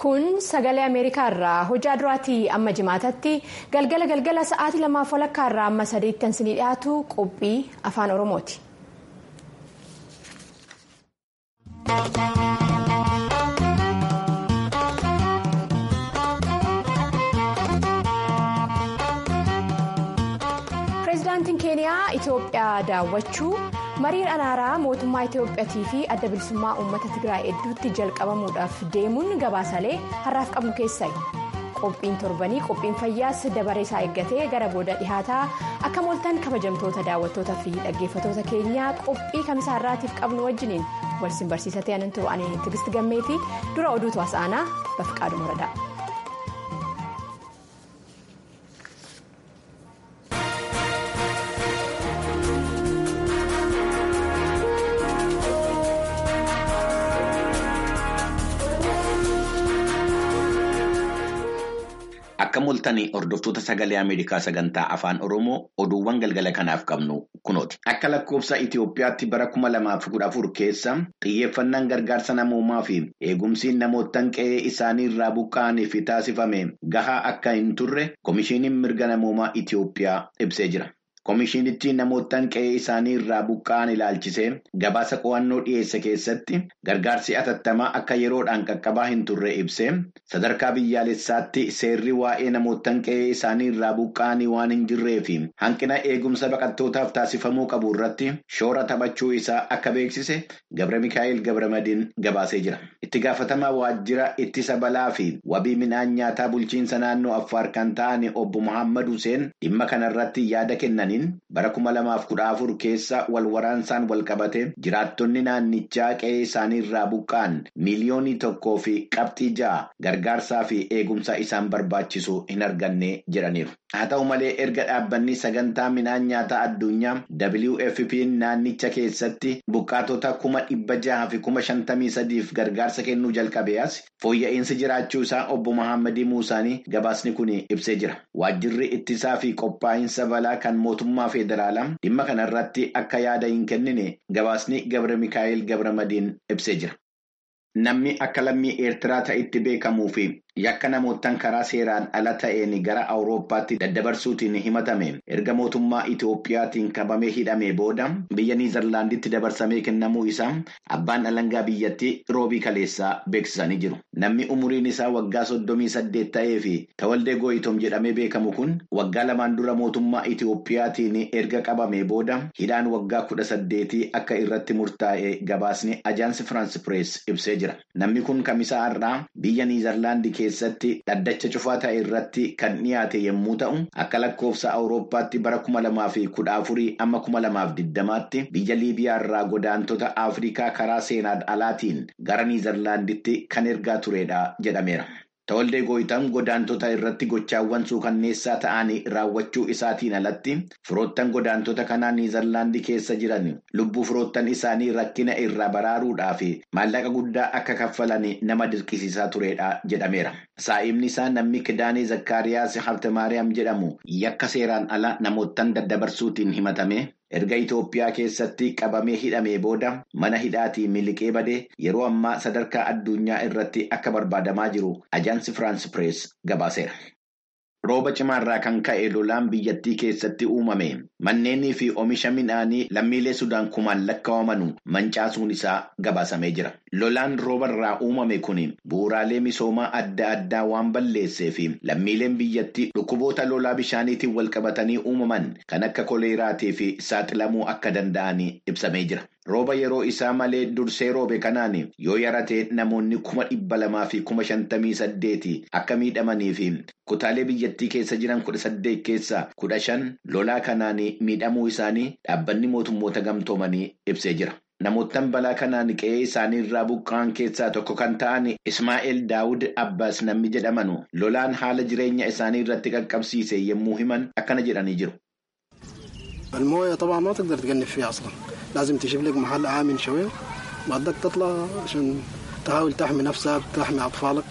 kun sagalee ameerikaa irraa hojii duraatii amma jimaatatti galgala galgala sa'aatii lamaaf walakkaa irraa amma sadiitti kan isinii dhiyaatu qophii afaan oromooti. pireezidaantiin keeniyaa itiyoophiyaa daawwachuu mariin araaraa mootummaa itiyoophiyaatii fi adda bilisummaa uummata tigraay hedduutti jalqabamuudhaaf deemuun gabaasalee har'aaf qabnu keessaayi qophiin torbanii qophiin fayyaas dabaree isaa eeggatee gara booda dhihaataa akka mooltan kabajamtoota daawwattootaa fi dhaggeeffatoota keenyaa qophii kamisaa irraatiif qabnu wajjiniin walsin barsiisa ta'an turu ani tigisti gammeetii dura oduutu haasa'anaa bafqaaduma muradaa. Akka mul'atanii hordoftoota sagalee Ameerikaa sagantaa afaan Oromoo oduuwwan galgala kanaaf qabnu kunooti. Akka lakkoofsa Itoophiyaatti bara kuma lamaaf kudha afur keessa xiyyeeffannaan gargaarsa namoomaa fi eegumsi namootaan qe'ee isaanii irraa buqqa'aniif taasifame gahaa akka hin turre Komishiiniin mirga namoomaa Itoophiyaa ibsee jira. Komishiinichi namootaan qe'ee isaanii irraa buqqa'an ilaalchisee gabaasa qo'annoo dhiyeesse keessatti gargaarsi atattamaa akka yeroodhaan qaqqabaa hin turre ibsee sadarkaa biyyaalessaatti seerri waa'ee namootaan qe'ee isaanii irraa buqqa'anii waan hin jirree fi hanqina eegumsa baqattootaaf taasifamuu qabu irratti shoora taphachuu isaa akka beeksise Gabra Mikaa'el Gabramadiin gabaasee jira. Itti gaafatamaa waajjira ittisa balaa fi wabii midhaan nyaataa bulchiinsa naannoo Affaar kan ta'an obbo Muhammad Hussein dhimma kanarratti yaada kennan. bara kuma lamaaf kudha afur keessa wal waraansaan wal qabate jiraattonni naannichaa qe'ee isaanii irraa buqqa'an miiliyoonii tokkoo fi qabxii ja'a gargaarsaa fi eegumsa isaan barbaachisu hin arganne jedhaniiru. Haa ta'u malee erga dhaabbanni sagantaa midhaan nyaataa addunyaa WFP naannicha keessatti buqqaatota kuma dhibba jaha fi kuma shantamii sadiif gargaarsa kennuu jalqabee as fooyya'insi jiraachuu isaa obbo Muhammadii Muusaanii gabaasni kun ibsee jira. Waajjirri ittisaa fi qophaa'insa balaa kan mootummaa federaalaa dhimma kanarratti akka yaada hin kennine gabaasni Gabra Mikaa'el Gabramadiin ibsee jira. Namni akka lammii Eertiraa ta'itti beekamuu fi yakka namootaan karaa seeraan ala ta'een gara Awurooppaatti daddabarsuutiin himatame erga mootummaa Itoophiyaatiin qabamee hidhamee booda biyya Niizerlaanditti dabarsamee kennamuu isaa abbaan alangaa biyyattii roobii kaleessaa beeksisanii jiru. Namni umuriin isaa waggaa soddomii saddeet ta'ee fi Tawaldee Gooyitom jedhamee beekamu kun waggaa lamaan dura mootummaa Itoophiyaatiin erga qabamee booda hidhaan waggaa kudha saddeetii akka irratti murtaa'e gabaasni ajaansi Firaans Pirees ibsee jira. Namni kun kamisaa har'aa biyya Niizerlaandii keessatti dhaddacha cufaa ta'e irratti kan dhiyaate yommuu ta'u akka lakkoofsa awurooppaatti bara kuma lamaa fi kudha afurii amma kuma lamaaf digdamaatti biyya liibiyaa irraa godaantota afrikaa karaa seenaan alaatiin gara niizerlaanditti kan ergaa turedha jedhameera. Tawaldee Gooyitam godaantota irratti gochaawwan suukanneessaa ta'anii raawwachuu isaatiin alatti firoottan godaantota kanaa niizerlaandii keessa jiran lubbuu firoottan isaanii rakkina irraa baraaruudhaa fi maallaqa guddaa akka kaffalan nama dirqisiisaa turedha jedhameera. Saa'imni isaa namni Kidaanee Zakkaariyaas Habtemaariyaam jedhamu yakka seeraan ala namoottan daddabarsuutiin himatame. Erga Itoophiyaa keessatti qabamee hidhamee booda mana hidhaatii miliqee badee yeroo ammaa sadarkaa addunyaa irratti akka barbaadamaa jiru ajaansi Firaans Pirees gabaaseera. Rooba cimaarraa kan ka'e lolaan biyyattii keessatti uumame manneenii fi oomisha midhaanii lammiilee Sudaan kumaan lakkaa'amanu mancaasuun isaa gabaasamee jira. Lolaan roobarraa uumame kun bu'uuraalee misoomaa adda addaa waan balleessee fi lammiileen biyyattii dhukkuboota lolaa bishaaniitiin wal qabatanii uumaman kan akka koleeraatii fi saaxilamuu akka danda'an ibsamee jira. Rooba yeroo isaa malee dursee roobe kanaan yoo yaratee namoonni kuma dhibba lamaa fi kuma shantamii saddeeti akka miidhamanii fi kutaalee biyyattii keessa jiran kudha saddeet keessaa kudha shan lolaa kanaan miidhamuu isaanii dhaabbanni mootummoota gamtoomanii ibsee jira. Namoottan balaa kanaan qe'ee isaanii irraa buqqa'an keessaa tokko kan ta'an Ismaa'eel Daawud Abbaas namni jedhaman lolaan haala jireenya isaanii irratti qaqqabsiise yommuu himan akkana jedhanii jiru. المويه طبعا ما تقدر تقنف فيها اصلا لازم تجيب لك محل امن شويه بعدك تطلع عشان تحاول تحمي نفسك تحمي اطفالك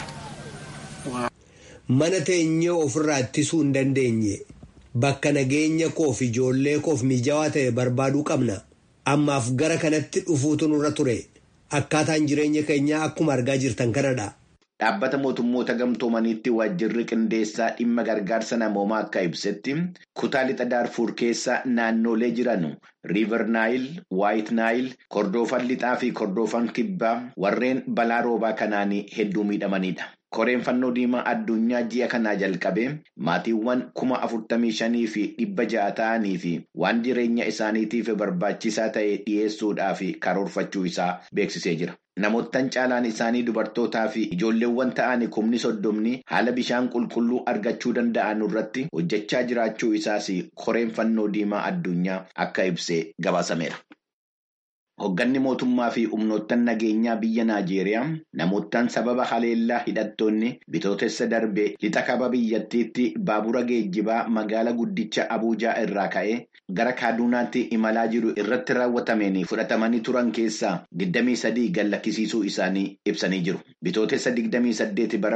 mana teenyee ofirraa ittisuu hin dandeenye bakka nageenya koof ijoollee koof mijaawaa ta'e barbaaduu qabna ammaaf gara kanatti dhufuutu nurra ture akkaataan jireenya keenyaa akkuma argaa jirtan kanadha. Dhaabbata mootummoota gamtoomaniitti waajjirri qindeessaa dhimma gargaarsa namoomaa akka ibsetti kutaa lixa daarfuur keessa naannolee jiran riiver naayil waayit naayil kordoofan lixaa fi kordoofan kibbaa warreen balaa roobaa kanaan hedduu miidhamanidha. koreen fannoo diimaa addunyaa ji'a kanaa jalqabee maatiiwwan kuma afurtamii shanii fi dhibba ja'a ta'anii fi waan jireenya isaaniitiif barbaachisaa ta'e dhiyeessuudhaaf karoorfachuu isaa beeksisee jira. Namoottan caalaan isaanii dubartootaa fi ijoolleewwan ta'an kumni soddomni haala bishaan qulqulluu argachuu danda'an irratti hojjechaa jiraachuu isaas koreen fannoo diimaa addunyaa akka ibsee gabaasameera. Hoogganni mootummaa fi humnoottan nageenyaa biyya Naajeeriyaa namoottan sababa haleellaa hidhattoonni bitootessa darbee lixa kaaba biyyattiitti baabura geejjibaa magaala guddicha Abuujaa irraa ka'ee gara Kaaduunaatti imalaa jiru irratti raawwatameen fudhatamanii turan keessaa 23 gallakkisiisuu isaanii ibsanii jiru. Bitootessa 28 bara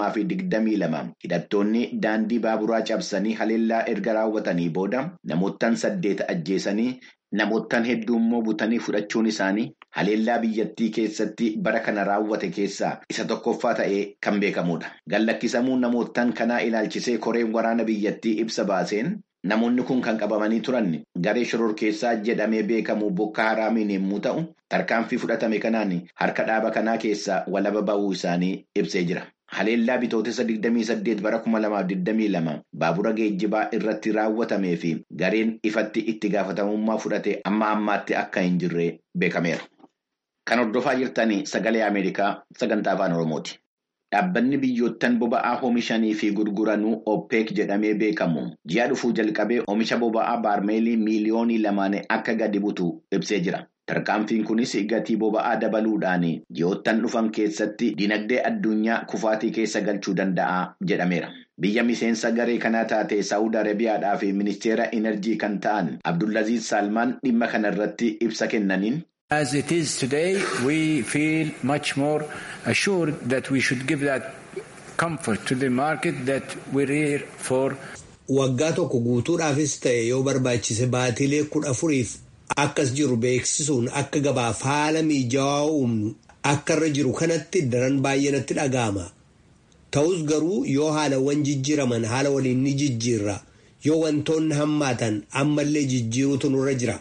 2022 hidhattoonni daandii baaburaa cabsanii haleellaa erga raawwatanii booda namoottan saddeet ajjeesanii. Namoottan hedduu immoo butanii fudhachuun isaanii haleellaa biyyattii keessatti bara kana raawwate keessaa isa tokkoffaa ta'ee kan beekamudha. Gallakkisamuun namoottan kanaa ilaalchisee koreen waraana biyyattii ibsa baaseen namoonni kun kan qabamanii turan garee shororkeessaa jedhamee beekamu bokka haraamiin yommuu ta'u tarkaanfii fudhatame kanaan harka dhaaba kanaa keessaa walaba ba'uu isaanii ibsee jira. Haleellaa bitootessa 28 bara 2022 baabura geejjibaa irratti raawwatamee fi gareen ifatti itti gaafatamummaa fudhate amma ammaatti akka hin jirre beekameera. Kan hordofaa jirtan sagalee Ameerikaa sagantaa afaan Oromooti. Dhaabbanni biyyoottan boba'aa oomishanii fi gurguranuu OPEC jedhamee beekamu ji'a dhufuu jalqabee oomisha boba'aa baarmeelii miiliyoonii lamaan akka gadi butu ibsee jira. Tarkaanfiin kunis gatii boba'aa dabaluudhaan ji'oottan dhufan keessatti dinagdee addunyaa kufaatii keessa galchuu danda'a jedhameera. Biyya miseensa garee kanaa taate Saawud Arabiyaadhaa fi ministeera enerjii kan ta'an Abdullaziz Salmaan dhimma kana irratti ibsa kennaniin. As it is today, we feel much more assured that we should give that comfort to the market that we're here for. Waggaa tokko guutuudhaafis ta'e yoo barbaachise baatilee kudha afuriif akkas jiru beeksisuun akka gabaaf haala mijaawaa uumnu akka irra jiru kanatti daran baay'ee natti dhaga'ama. Ta'us garuu yoo haalawwan jijjiiraman haala waliin ni jijjiirra yoo wantoonni hammaatan ammallee jijjiiruutu nurra jira.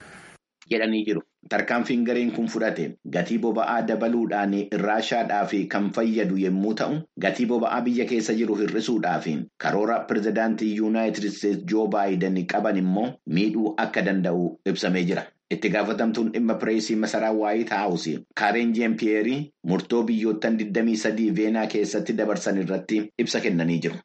jedhanii jiru. Tarkaanfiin gareen kun fudhate gatii boba'aa dabaluudhaan Raashaadhaaf kan fayyadu yommuu ta'u, gatii boba'aa biyya keessa jiru hir'isuudhaaf karoora pirezidaantii Yuunaayitid Isteetsi Joo Baayiden qaban immoo miidhuu akka danda'u ibsamee jira. Itti gaafatamtuun dhimma pireesii masaraa Waayit Haawus Kaareen Jeempiyeerii murtoo biyyoottan 23 Veenaa keessatti dabarsan irratti ibsa kennanii jiru.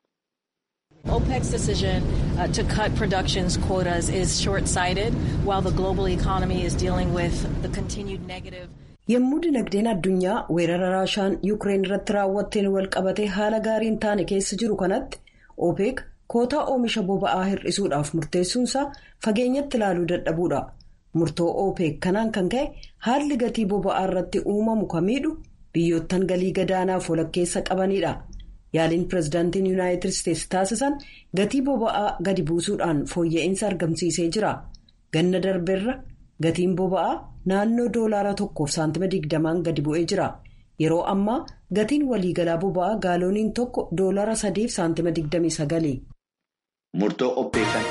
OPEC's decision uh, to cut production's quotas is short-sighted while the global economy is dealing with the continued negative. Yommuu dinagdeen addunyaa weerara Raashaan Yuukireen irratti raawwatteen wal qabatee haala gaariin taane keessa jiru kanatti OPEC kootaa oomisha boba'aa hir'isuudhaaf murteessuunsaa fageenyatti ilaaluu dadhabuudha. Murtoo OPEC kanaan kan ka'e haalli gatii boba'aa irratti uumamu kamiidhu biyyoottan galii gadaanaaf walakkeessa qabanidha. yaaliin pirezidaantiin yuunaayitid isteetsi taasisan gatii boba'aa gadi buusuudhaan fooyya'insa argamsiisee jira ganna darbeerra gatiin boba'aa naannoo doolaara tokkoof saantima digdamaan gadi bu'ee jira yeroo ammaa gatiin waliigalaa boba'aa gaalooniin tokko doolaara sadiif saantima digdamii sagali. Murtoo oppeekan.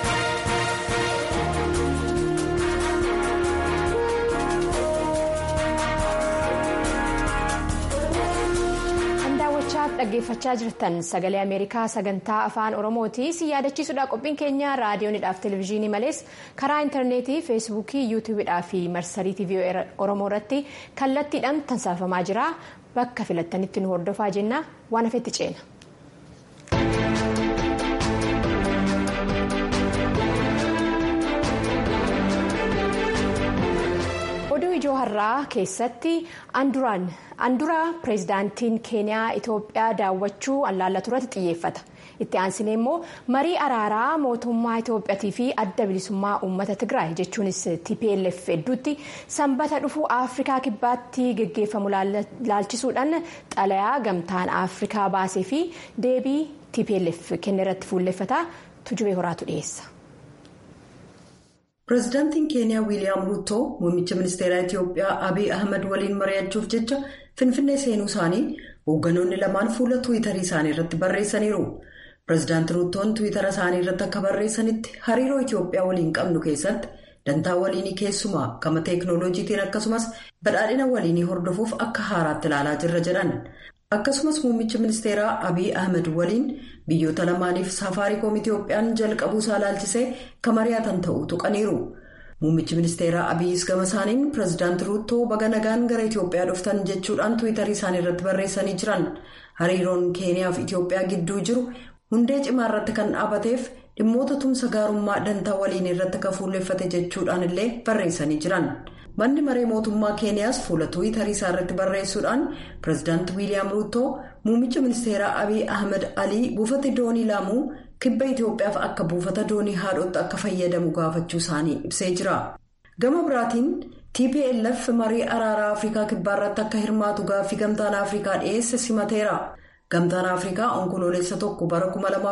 dhaggeeffachaa jirtan sagalee ameerikaa sagantaa afaan oromooti si yaadachiisuudha qophiin keenya raadiyoonidhaaf televezyiinii malees karaa intarneetii feesbuukii yuutuubidhaa fi marsarii tiivii oromoo irratti kallattiidhaan tamsaafamaa jira bakka filattanitti nu hordofaa jenna waan hafetti ceena. oduu ijoo har'aa keessatti anduraa pireezidaantiin keeniyaa itoophiyaa daawwachuu allaallatu irratti xiyyeeffata itti aansinee immoo marii araaraa mootummaa itoophiyaatii fi adda bilisummaa uummata tigraay jechuunis tplf hedduutti sanbata dhufuu afrikaa kibbaatti geggeeffamu laalchisuudhaan xalayaa gamtaan afrikaa baasee fi deebii tplf kenne irratti fuulleffata tujubee horaatu dhiyeessa. pireezidaantiin keeniyaa wiiliyaam ruutoo muummicha ministeeraa itiyoophiyaa abiy ahmed waliin mari'achuuf jecha finfinnee seenuu isaanii hoogganoonni lamaan fuula tiwiitarii isaanii irratti barreessaniiru. Pireezidaanti Ruutoon tiwiitara isaanii irratti akka barreessanitti hariiroo Itoophiyaa waliin qabnu keessatti dantaa waliinii keessumaa gama teeknooloojiitiin akkasumas badhaadhina waliinii hordofuuf akka haaraatti ilaalaa jirra jedhan. Akkasumas muummichi ministeeraa Abiy Ahmed waliin biyyoota lamaaniif safaariikoom Itoophiyaan jalqabuusaa ilaalchisee kan mari'atan ta'uu tuqaniiru. Muummichi ministeeraa Abiyyiis gama isaaniin pireezidaanti Ruutoo baga nagaan gara Itoophiyaa dhuftan jechuudhaan tiwiitarii isaanii irratti barreessanii jiran. Hariiroon Keeniyaa fi Itoophiyaa gidduu jiru hundee cimaa irratti kan dhaabateef dhimmoota tumsa gaarummaa dantaa waliin irratti kan fuulleffate jechuudhaan illee barreessanii jiran. Manni maree mootummaa Keeniyaas fuula tiwiitarii isaa irratti barreessuudhaan pireezidaanti Wiiliyaam Ruutoo muummicha ministeeraa Abiy Ahmed Alii buufata doonii laamuu kibba Itoophiyaaf akka buufata doonii haadhotti akka fayyadamu gaafachuu isaanii ibsee jira. Gama biraatiin TPLF marii araaraa Afrikaa kibbaa irratti akka hirmaatu gaaffii gamtaan Afrikaa dhiyeesse simateera. Gamtaan Afrikaa onkoloolessa tokko bara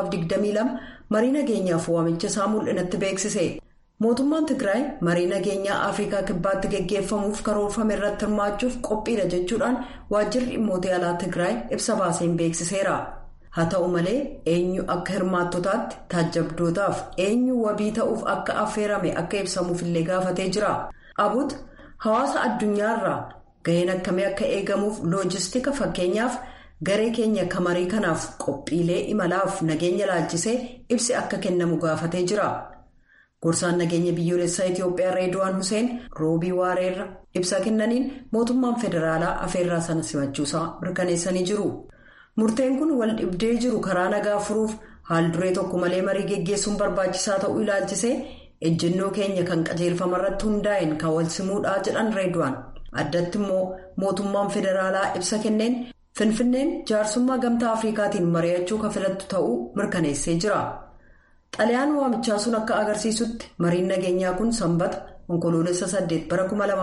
2022 marii nageenyaaf waamicha isaa mul'inatti beeksise. Mootummaan Tigraay marii nageenyaa Afrikaa kibbaatti geggeeffamuuf karoorfame irratti hirmaachuuf qophiidha jechuudhaan waajjirri dhimmoota alaa Tigraay ibsa baaseen beeksiseera. Haa ta'u malee eenyu akka hirmaattotaatti taajjabdootaaf eenyu wabii ta'uuf akka affeerame akka ibsamuuf illee gaafatee jira. Abut hawaasa addunyaarraa gaheen akkamii akka eegamuuf loojistika fakkeenyaaf garee keenya kamarii kanaaf qophiilee imalaaf nageenya laalchisee ibsi akka kennamu gaafatee jira. Gorsaan nageenya biyyoolessaa Itoophiyaa Reeduwaan Hussein roobii waareerra ibsa kennaniin mootummaan federaalaa afeerraa sana simachuusaa mirkaneessanii jiru. Murteen kun wal dhibdee jiru karaa nagaa furuuf haal duree tokko malee marii geggeessuun barbaachisaa ta'uu ilaalchisee ejjennoo keenya kan qajeelfama irratti hundaa'een kan wal simuudhaa jedhan Reeduwaan. Addatti immoo mootummaan federaalaa ibsa kenneen Finfinneen jaarsummaa gamtaa Afrikaatiin mari'achuu kan filattu ta'uu mirkaneessee jira. Xaliyaan waamichaa sun akka agarsiisutti mariin nageenyaa kun sanbata onkoloolessa 8 bara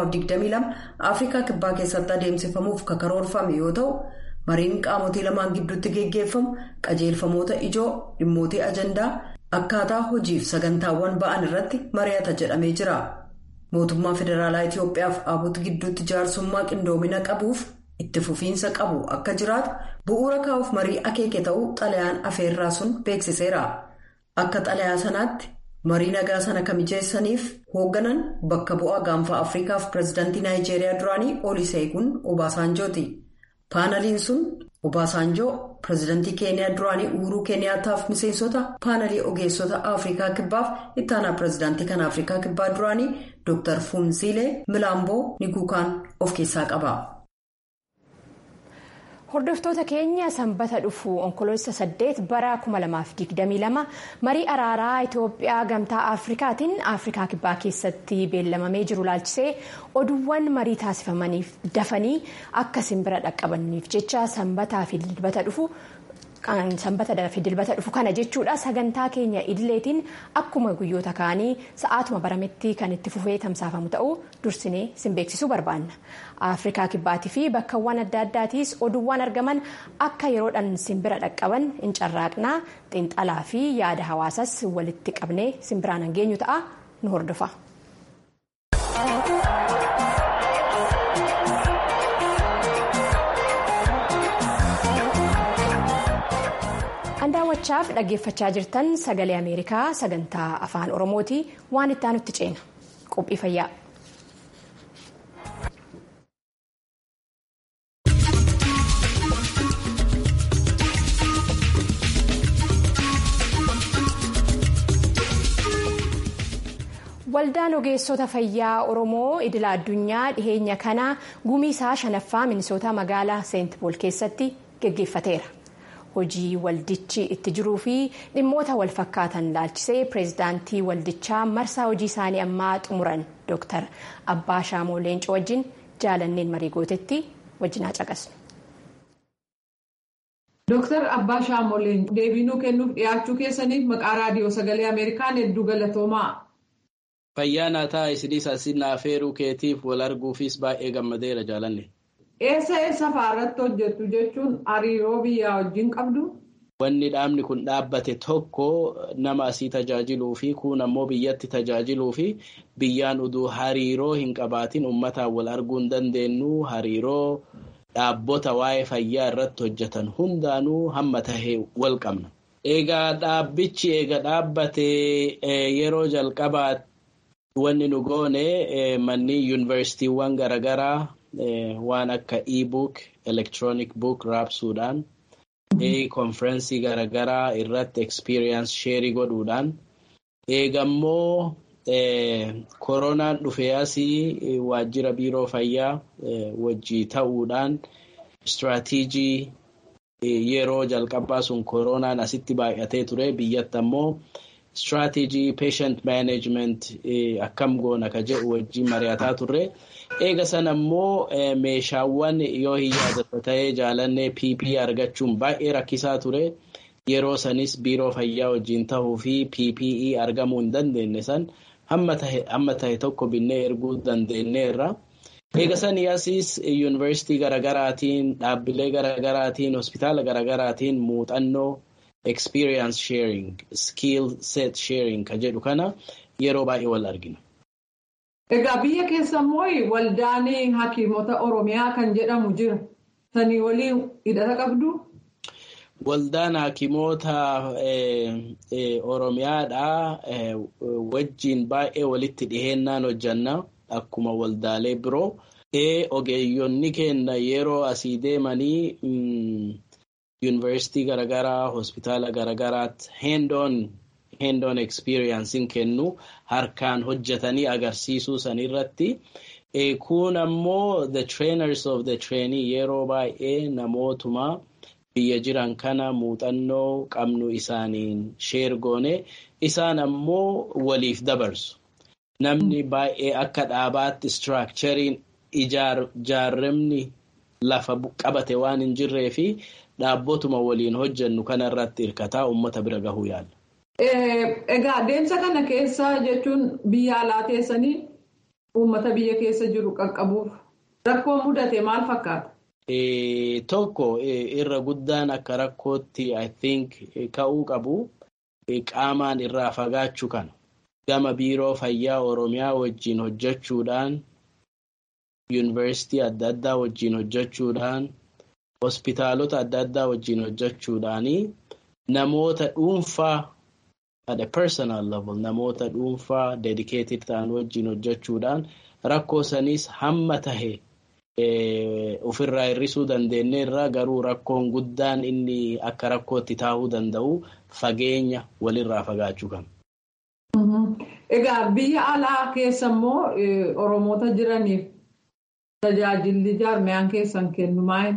2022 Afrikaa kibbaa keessatti adeemsifamuuf kan karoorfame yoo ta'u mariin qaamotii lamaan gidduutti geggeeffamu qajeelfamoota ijoo dhimmootii ajandaa akkaataa hojiif sagantaawwan ba'an irratti mari'ata jedhamee jira. Mootummaa federaalaa Itoophiyaaf Abut gidduutti jaarsummaa qindoomina qabuuf itti fufiinsa qabu akka jiraatu bu'uura kaa'uuf marii akeeke ta'uu xalayaan afeerraa sun beeksiseera. Akka xalayaa sanaatti marii nagaa sana kan mijeessaniif hoogganan bakka bu'aa gaanfa Afrikaaf pireezidaantii Naayijeeriyaa duraanii Olusegun Obaasanjooti. Paanaliin sun Obaasanjoo pireezidaantii Keeniyaa duraanii Uhuruu Keeniyaataaf miseensota paanalii ogeessota Afrikaa kibbaaf ittaanaa pireezidaantii kan Afrikaa kibbaa duraanii Dr. Funziilee Milaamboo Niguukaan of keessaa qaba. Hordoftoota keenya sanbata dhufu onkoloolessa 8 bara 2022 marii araaraa Itoophiyaa gamtaa Afrikaatiin Afrikaa kibbaa keessatti beellamamee jiru laalchisee oduuwwan marii taasifamaniif dafanii akka simbira dhaqqabaniif jecha sanbataa fi dilbata dhufu. sanbata fi dilbata dhufu kana jechuudha sagantaa keenya idileetiin akkuma guyyoota kaanii sa'aatuma barametti kan itti fufee tamsaafamu ta'uu dursinee sin beeksisuu barbaanna afrikaa kibbaatii fi bakkawwan adda addaatiis oduuwwan argaman akka yeroodhaan simbira dhaqqaban hin carraaqnaa xiinxalaa fi yaada hawaasas walitti qabnee simbiraan hangeenyu ta'a nu hordofa. daawwachaaf dhaggeeffachaa jirtan sagalee ameerikaa sagantaa afaan oromooti waan itti aanutti ceena qophii fayyaa. waldaan ogeessota fayyaa oromoo idila addunyaa dhiheenya kana gumii isaa shanaffaa minisoota magaalaa seent pool keessatti geggeeffateera. hojii waldichi itti jiruu fi dhimmoota wal fakkaatan laalchisee pireezidaantii waldichaa marsaa hojii isaanii ammaa xumuran dooktar abbaa shaamoo leencoo wajjin jaalanneen marii gootetti wajjin haa caqasnu. Dooktar Abbaa Shaamoo Leencoo deebii kennuuf dhiyaachuu keessaniif maqaa raadiyoo sagalee Ameerikaan hedduu galatoomaa. Fayyaa naa ta'a isinis asin naafeeruu keetiif wal arguufis baay'ee gammadeera jaalanne. Eessa eessa fa'aarratti hojjettu jechuun hariiroo biyyaa wajjin qabdu? Wanni dhaabni kun dhaabbate tokko nama asii tajaajiluu fi kun ammoo biyyatti tajaajiluu fi biyyaan uduu hariiroo hin qabaatin uummataan wal arguu hin dandeenyu hariiroo dhaabbota waa'ee fayyaa irratti hojjetan hundaanuu hamma tahee wal qabna. Egaa dhaabbichi eega dhaabbate yeroo jalqabaa wanni nu goone manni yuunivarsiitiiwwan garaagaraa waan akka e-book, electronic book raabsuudhaan konferensii garaagaraa irratti experience sheerii godhuudhaan eegammoo koronaan dhufee asii waajjira biiroo fayyaa wajjii ta'uudhaan istiraatiijii yeroo jalqabaa sun koronaan asitti baay'atee ture biyyatti ammoo istiraatiijii patient management akkam goona ka jedhu wajjii mari'ataa turre eega sana ammoo meeshaawwan yoo hin yaadata ta'ee jaalannee pp argachuun baay'ee rakkisaa ture yeroo sanis biiroo fayyaa wajjiin tahuu fi ppe argamuu hin dandeenye san hamma tahe tokko binnee erguu dandeenyeerra. Eega sanii asiis yuunivarsiitii garaagaraatiin dhaabbilee garaagaraatiin hospitaala garaagaraatiin muuxannoo experience sharing skill set sharing ka jedhu kana yeroo baay'ee wal argina. Egaa biyya keessa immoo waldaan hakiimota Oromiyaa kan jedhamu jira. Sanii waliin hidhata qabdu? Waldaan hakiimota Oromiyaadha wajjiin baay'ee walitti dhiheennaan hojjanna. Akkuma waldaalee biroo ogeeyyonni keenya yeroo asii deemanii yuunivarsiitii garaagaraa hospitaala garaagaraatti hands-on experience kennu harkaan hojjetanii agarsiisuu sanirratti kun ammoo the trainers of the trainee yeroo baay'ee namootuma biyya jiran kana muuxannoo qabnu isaaniin sheer goone isaan ammoo waliif dabarsu. Namni baay'ee akka dhaabaatti istiraakchariin ijaarramni lafa qabate waan hin jirree fi dhaabbotuma waliin hojjennu kanarratti hirkataa uummata bira gahuu yaala. Egaa adeemsa kana keessa jechuun biyya alaa teessanii uummata biyya keessa jiru qaqqabuuf rakkoo mudate maal fakkaata? Tokko irra guddaan akka rakkootti I think ka'uu qabu qaamaan irraa fagaachuu kana. gama biiroo fayyaa oromiyaa wajjiin hojjechuudhaan yuunivarsiitii adda addaa wajjiin hojjechuudhaan hospitaalota adda addaa wajjiin hojjechuudhaanii namoota dhuunfaa at a personal level namoota dhuunfaa dedicated ta'an wajjiin hojjechuudhaan rakkoo saniis hamma tahe ofirraa hir'isuu dandeenyeerra garuu rakkoon guddaan inni akka rakkootti taa'uu danda'u fageenya walirraa fagaachuu kana. Egaa biyya alaa keessa immoo Oromoota jiraniif tajaajilli jaarmiyaan keessan kennu maal?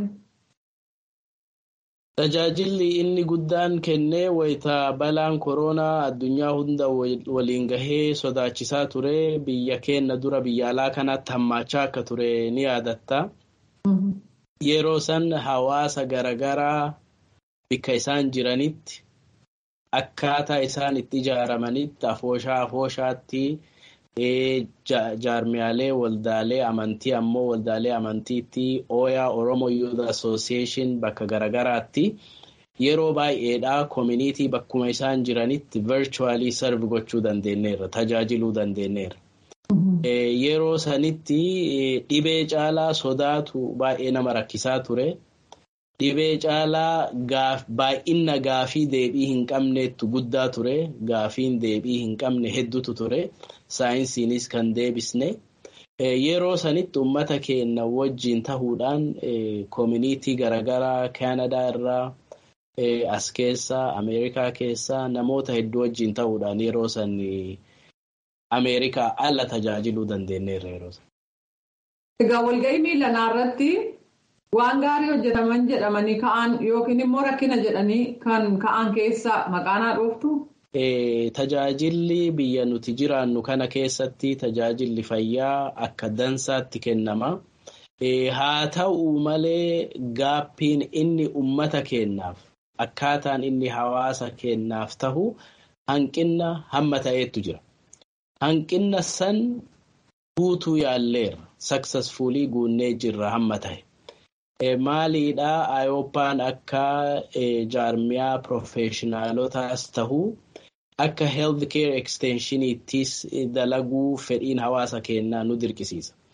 Tajaajilli inni guddaan kennee wayita balaan koronaa addunyaa hunda waliin gahee sodaachisaa ture biyya keenya dura biyya alaa kanaatti hammaachaa akka ture ni yaadatta. Yeroo san hawaasa garaagaraa bakka isaan jiranitti. Akkaataa isaan itti ijaaramanitti afooshaa afooshaatti jaarmiyaalee waldaalee amantii ammoo waldaalee amantiitti ooyaa Oromo Youth Association bakka garaagaraatti yeroo baay'eedhaa koominiitii bakkuma isaan jiranitti virtually serve gochuu dandeenyeerra tajaajiluu dandeenyeerra. Yeroo sanitti dhibee caalaa sodaatu baay'ee nama rakkisaa ture. Dhibee caalaa baay'ina gaafii deebii hin qabneettu guddaa ture. Gaafiin deebii hin qabne hedduutu ture. Saayinsiinis kan deebisne. Yeroo sanitti uummata keenya wajjin tahuudhaan koominiitii garaagaraa Kaanadaa irraa as keessa Ameerikaa keessa namoota hedduu wajjin tahuudhaan yeroo san Ameerikaa ala tajaajiluu dandeenyeerra yeroo san. Egaa walga'ii miilanaa irratti. Waan gaarii hojjetaman jedhamanii ka'an yookiin immoo rakkina jedhanii kan ka'an keessa maqaanaa dhooftu. Tajaajilli biyya nuti jiraannu kana keessatti tajaajilli fayyaa akka dansaatti kennama. Haa ta'u malee gaappiin inni uummata keenyaaf akkaataan inni hawaasa keenyaaf tahu hanqina hamma ta'eetu jira. Hanqina san guutuu yaalleerra. Saksesfuulii guunnee jirra hamma ta'e. Maaliidhaa Ayooppaan akka jaarmiyaa piroofeeshinaalotaas tahuu akka health care extensioniittis dalaguu fedhiin hawaasa keenyaa nu dirqisiisa.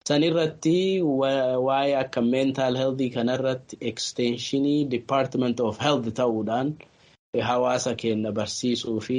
Sanirratti waa'ee akka mental health kanarratti extensionii department of health ta'uudhaan hawaasa keenya barsiisuu fi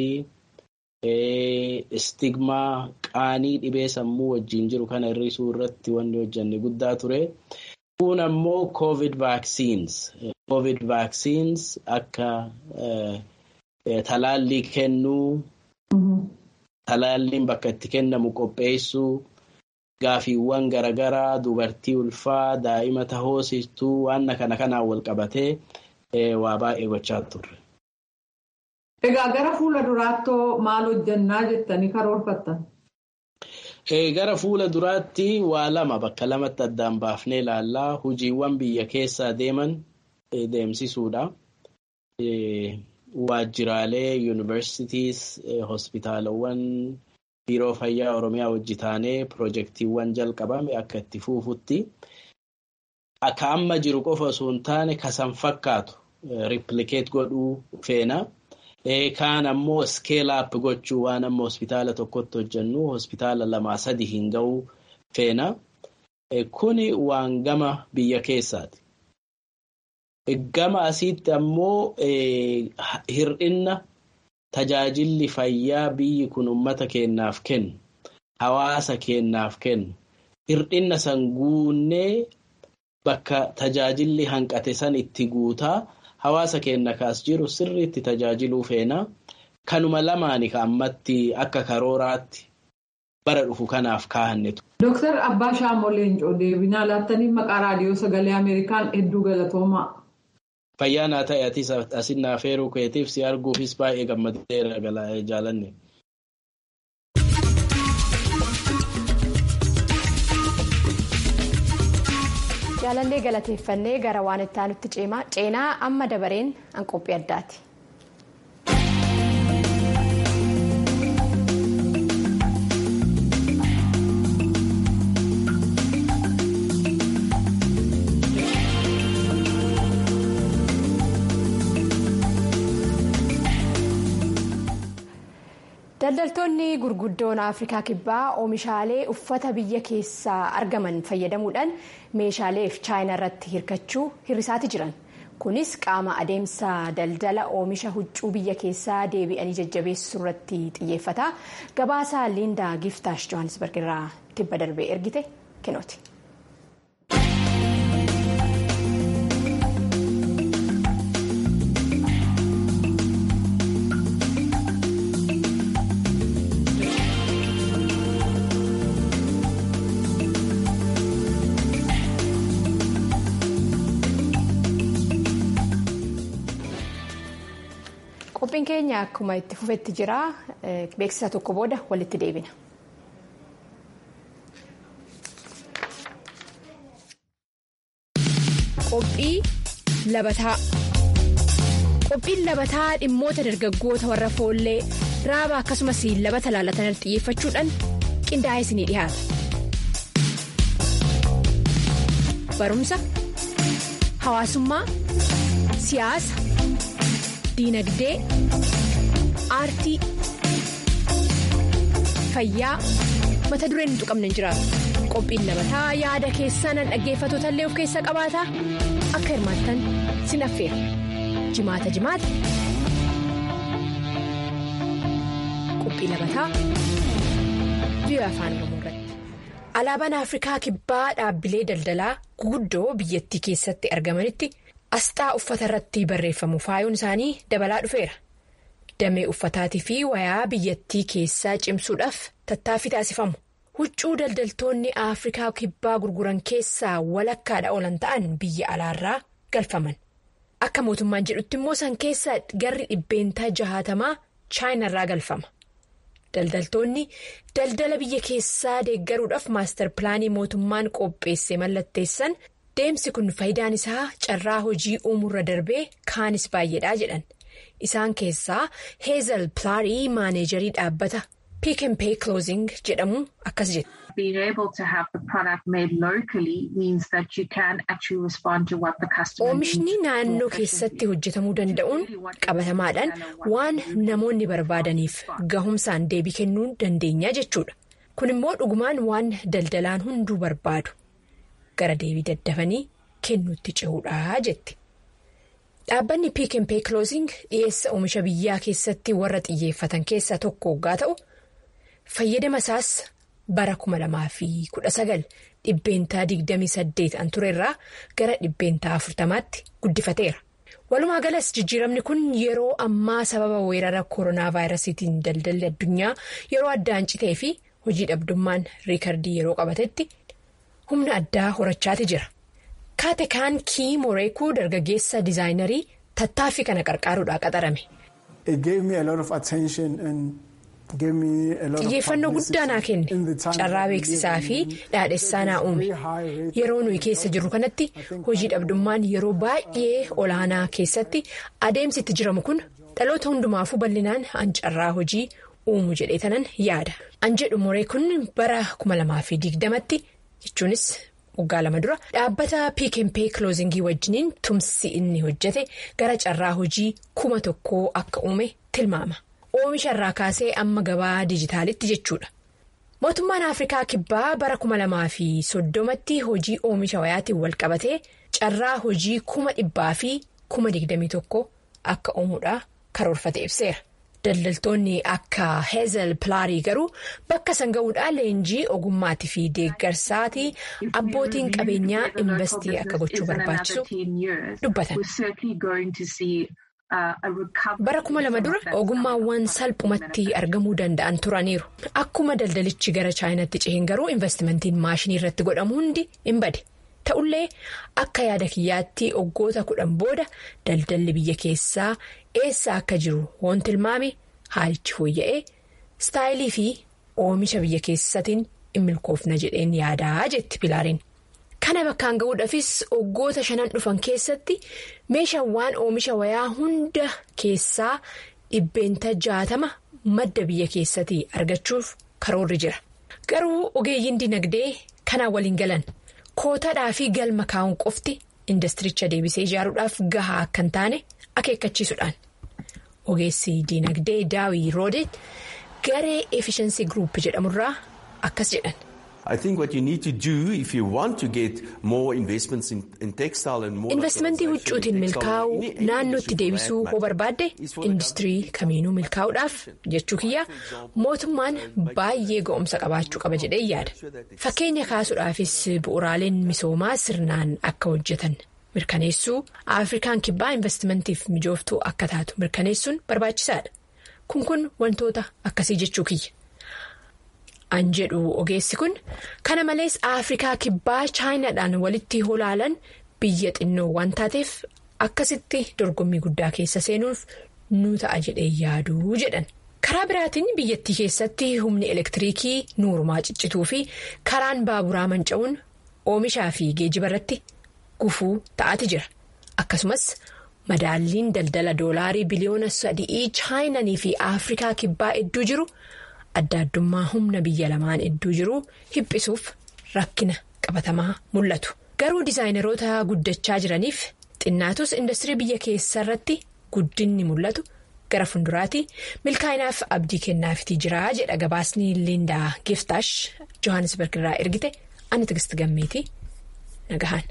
stigmaa qaanii dhibee sammuu wajjin jiru kana hir'isuu irratti wanni hojjanne guddaa ture. Kun ammoo covid vaccines. Covid vaccines akka talaallii kennuu, talaalliin bakka itti kennamu qopheessuu, gaafiiwwan garaagaraa dubartii ulfaa daa'ima tahoosistuu waan kana kanaan wal qabatee waa baay'ee gochaa turre. Egaa gara fuula duraattoo maal hojjannaa jettanii karoorfattan? Gara fuula duraatti waa lama bakka lamatti addaan baafnee ilaallaa hojiiwwan biyya keessaa deeman deemsisuudha. Waajjiraalee yuunivarsiitiis hospitaalawwan biiroo fayyaa oromiyaa hojii taanee pirojektiiwwan jalqabame akka itti fuufutti akka amma jiru qofa osoo hin taane kasan fakkaatu riiplikeet godhuu feena. Kaan ammoo skeelaap gochuu waan amma hospitaala tokkotti hojjennu hospitaala lamaa sadi hin ga'uu feena. Kuni waan gama biyya keessaati. Gama asiitti ammoo hir'inna tajaajilli fayyaa biyyi kun uummata keenyaaf kennu hawaasa keenyaaf kennu hir'inna san guunnee bakka tajaajilli hanqate san itti guutaa. Hawaasa keenya kaas jiru sirriitti tajaajiluu feena. Kanuma lamaani ka ammatti akka karooraatti bara dhufu kanaaf kaahannetu. Dooktar Abbaa Shaamoo Leencoo deebinaa laattanii maqaa raadiyoo sagalee Ameerikaan hedduu galatoomaa. Fayyaa naa ta'e atis asin naaf heeruu keetiif si arguufis baay'ee gammadeera jaalanne. jaalallee galateeffannee gara waan itti aanutti ceenaa amma dabareen an qophii addaati. daldaltoonni gurguddoon afrikaa kibbaa oomishaalee uffata biyya keessaa argaman fayyadamuudhaan meeshaaleef chaayinaa irratti hirkachuu hir'isaati jiran kunis qaama adeemsa daldala oomisha huccuu biyya keessaa deebi'anii jajjabeessuu irratti xiyyeeffata gabaasaa liindaa giftaash johannisberg irraa kibba darbee ergite kennooti. qophiin keenya akkuma itti fufetti jira beeksisa tokko booda walitti deebina. qophii labataa qophiin labataa dhimmoota dargaggoota warra foollee raaba akkasumas labata laalatan xiyyeeffachuudhaan qindaa'ee isinii dhiyaata. barumsa hawaasummaa siyaasa. diinagdee aartii fayyaa mata dureen hin tuqamne hin jiraatu qophiin labataa yaada keessan dhaggeeffatoota illee of keessaa qabaata akka hirmaattan sin affeera jimaata jimaata qophii labataa biyya afaan oromoo irratti. alaabaan afrikaa kibbaa dhaabbilee daldalaa guguddoo biyyattii keessatti argamanitti. asxaa uffata irratti barreeffamu faayuun isaanii dabalaa dhufeera damee uffataatii fi wayaa biyyattii keessaa cimsuudhaaf tattaaffii taasifamu huccuu daldaltoonni afrikaa kibbaa gurguran keessaa walakkaadha oolan ta'an biyya alaarraa galfaman akka mootummaan jedhutti immoo san keessaa garri dhibbeentaa jahaatamaa chaayinarraa galfama daldaltoonni daldala biyya keessaa deeggaruudhaaf maastar pilaanii mootummaan qopheesse mallatteessan. deemsi kun faayidaan isaa carraa hojii uumuurra darbee kaanis baay'eedha jedhan isaan keessaa heezal pilaarii maaneejarii dhaabbata piik and pay clothing jedhamu akkas jedha. Being able to have the product made locally means that you can actually respond to what the customer Oomishni naannoo keessatti hojjetamuu danda'uun qabatamaadhaan waan namoonni barbaadaniif gahumsaan deebii kennuu dandeenya jechuudha. kun immoo dhugumaan waan daldalaan hunduu barbaadu gara deebii daddafanii kennuutti cehuudha jetti. Dhaabbanni Piik and Pay Clothing dhiyeessa oomisha biyyaa keessatti warra xiyyeeffatan keessaa tokko waggaa ta'u fayyadama isaas bara 2019 dhibbeentaa 28 an turerraa gara dhibbeentaa 40tti guddifateera. Walumaa galas jijjiiramni kun yeroo ammaa sababa weerara koronaa vaayirasiitiin daldalli addunyaa yeroo addaan citee fi hojii dhabdummaan riikardii yeroo qabatetti humna addaa horachaati jira. Kaatekaan Kii Moreekuu dargaggeessa dizaayinarii tattaaffii kana qarqaaruudhaan qaxarame. Xiyyeeffannoo guddaa naa kenne carraa beeksisaa fi dhaadhessaa naa uume yeroo nuyi keessa jirru kanatti hojii dhabdummaan yeroo baay'ee olaanaa keessatti adeemsi itti jiramu kun dhaloota hundumaafuu bal'inaan an carraa hojii uumu jedhee tanan yaada. An jedhu Moreekuun bara 2020tti jechuunis. waggaa lama dura dhaabbata Piik and Pay Clothingii wajjiniin tumsi inni hojjete gara carraa hojii kuma tokkoo akka uume tilmaama. Oomisha irraa kaasee amma gabaa dijitaalitti jechuudha. Mootummaan Afrikaa Kibbaa bara kuma lamaa fi soddomatti hojii oomisha wayaatiin wal qabatee carraa hojii kuma dhibbaa fi kuma digdamii tokko akka uumuudha karoorfate ibseera. Daldaltoonni akka Heezel Pilaarii garuu bakka san ga'uudhaan leenjii ogummaatii fi deeggarsaatii abbootiin qabeenyaa investii akka gochuu barbaachisu dubbatan. Bara kuma lama dura ogummaawwan salphumatti argamuu danda'an turaniiru. Akkuma daldalichi gara chaayinaatti ceheen garuu investimentiin maashinii irratti godhamu hundi hin bade. Ta'ullee akka yaada kiyyaatti waggoota kudhan booda daldalli biyya keessaa eessa akka jiru waan tilmaame haalichi fooyya'ee istaayilii fi oomisha biyya keessatiin hin milkoofna jedheen yaadaa jetti pilaariin. Kana bakkaan ga'uudhaafis waggoota shanan dhufan keessatti meeshaawwan oomisha wayaa hunda keessaa dhibbeenta jaatama madda biyya keessatii argachuuf karoorri jira. Garuu ogeeyyiin dinagdee kanaan waliin galan. Kootaadhaa fi galma kaa'uun qofti indastiricha deebisee ijaaruudhaaf gahaa akka hin taane akeekkachiisuudhaan. Ogeessi dinagdee daawii roodet garee efficiency group jedhamurraa akkas jedhan. Investimentii huccuutiin milkaa'uu naannootti deebisuu hoo barbaadde industirii kamiinuu milkaa'uudhaaf jechuu kiyya mootummaan baay'ee ga'umsa qabaachuu qaba jedhee yaada. Fakkeenya kaasuudhaafis bu'uuraaleen misoomaa sirnaan akka hojjetan mirkaneessuu Afrikaan kibbaa investimentiif mijooftuu akka taatu mirkaneessuun barbaachisaadha. Kun kun wantoota akkasii jechuu kiyya. An jedhu ogeessi kun kana malees Afrikaa kibbaa chaayinaadhaan walitti holaalan biyya xinnoo waan taateef akkasitti dorgommii guddaa keessa seenuuf nu ta'a jedhee yaaduu jedhan. Karaa biraatiin biyyattii keessatti humni elektiriikii nuurumaa ciccituu fi karaan baaburaa manca'uun oomishaa fi geejjiba irratti gufuu ta'aati jira. Akkasumas madaalliin daldala doolaarii biliyoona sadii chaayinanii fi Afrikaa kibbaa hedduu jiru. adda addummaa humna biyya lamaan hedduu jiru hiphisuuf rakkina qabatamaa mul'atu. Garuu dizaayineroota guddachaa jiraniif xinnaatus industirii biyya keessaa irratti guddinni mul'atu gara fuulduraatti milkaa'inaaf abdii kennaafitii jira jedha gabaasni Liindaa Giftaash Johannesburg irraa ergite ani Tigisti Gammeetii nagahaan.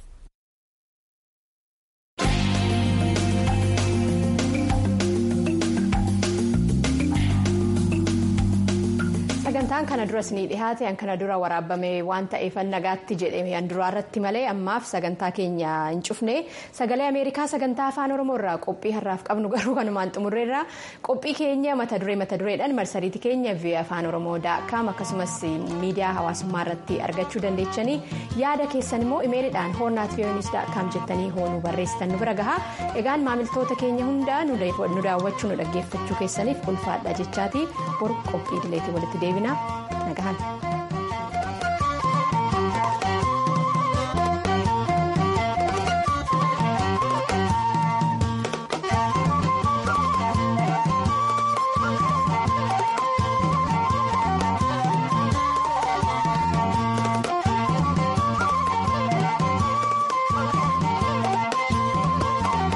sagantaan kana duras ni dhihaate an kana dura waraabame waan ta'eef nagaatti jedhee an duraa irratti malee ammaaf sagantaa keenya hin cufne sagalee ameerikaa sagantaa afaan oromoo irraa qophii har'aaf qabnu garuu kanumaan xumurreerra qophii keenya mata duree mata dureedhaan marsariitii keenya vii'oo afaan oromoo daakkaam akkasumas miidiyaa hawaasummaa irratti argachuu dandeechanii yaada keessan immoo imeeliidhaan hoornaat vii'oonis daakkaam jettanii hoonuu barreessitan nu bira gahaa egaan maamiltoota keenya hundaa nu daawwachuu nu dhaggeeffachuu keessaniif ulfaadha jechaatii boru qophii dileetii walitti deebina nagahan.